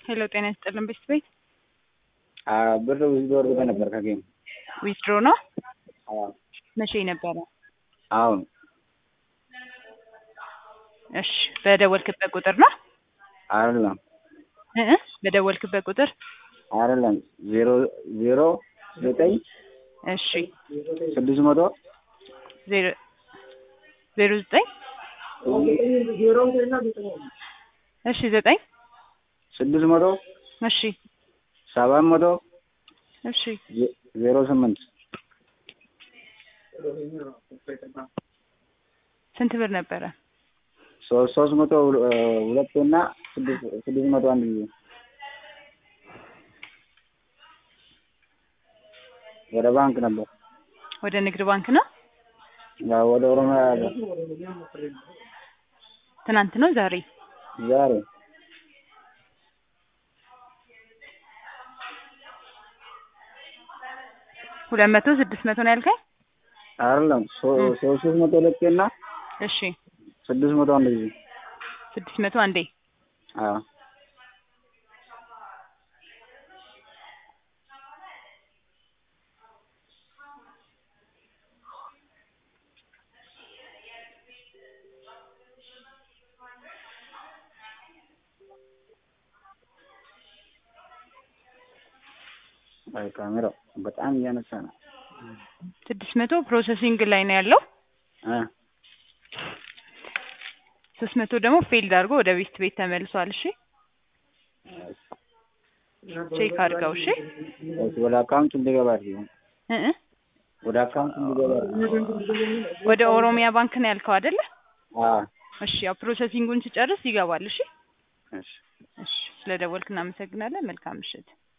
ሄሎ ጤና ይስጥልን ቤት ቤት ብር ዊዝድሮ አድርገህ ነበር ከጌም ዊዝድሮ ነው አዎ መቼ ነበረ? አሁን እሺ በደወልክበት ቁጥር ነው አይደለም እ እ በደወልክበት ቁጥር አይደለም ዜሮ ዜሮ ዘጠኝ እሺ ስድስት መቶ ዜሮ ዜሮ ዘጠኝ እሺ ዘጠኝ ስድስት መቶ እሺ ሰባት መቶ እሺ ዜ- ዜሮ ስምንት ስንት ብር ነበረ? ሶስት ሶስት መቶ ሁለ- ሁለት እና ስድስት ስድስት መቶ አንድ ጊዜ ወደ ባንክ ነበር ወደ ንግድ ባንክ ነው። ያው ወደ ኦሮሚያ ያለ ትናንት ነው ዛሬ? ዛሬ ሁለት መቶ ስድስት መቶ ነው ያልከኝ? አይደለም ሶ- እ። ሶስት ሶስት መቶ ሁለት እና እሺ ስድስት መቶ አንድ ጊዜ ስድስት መቶ አንዴ አዎ አይ ካሜራው በጣም እያነሳ ነው ስድስት መቶ ፕሮሰሲንግ ላይ ነው ያለው። እ ሶስት መቶ ደግሞ ፌልድ አድርጎ ወደ ቤት ቤት ተመልሷል። እሺ ቼክ አድርገው። እሺ እሺ፣ ወደ አካውንት እንዲገባ አድርጊው እ እ ወደ አካውንት እንዲገባ አድርጊው ወደ ኦሮሚያ ባንክ ነው ያልከው አይደለ? አዎ እሺ ያው ፕሮሰሲንጉን ሲጨርስ ይገባል። እሺ እሺ እሺ ስለደወልክ እናመሰግናለን። መልካም ምሽት።